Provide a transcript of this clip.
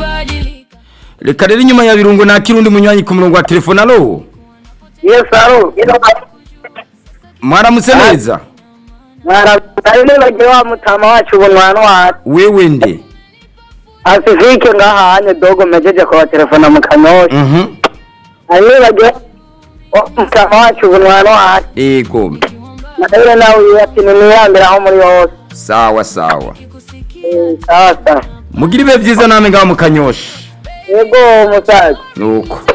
reka rero inyuma ya birungo nakira undi munywanyi ku murongo wa telefone alo Yes, alo. mwaramutse neza Mwaraari nibagiwe wa mutama wacu bunwana wacu. wewe nde Asifike ngaha hanye dogo mejeje kwa telefona mu kanyosha. Mhm. Ari nibagiwe wa mutama wacu bunwana wacu. ego Madare nawe ati nimiyambira aho muri hose. sawa sawa Eh, Sawa sawa. mugira ibihe byiza namwe ngaho mukanyosha Yego musaza. nuko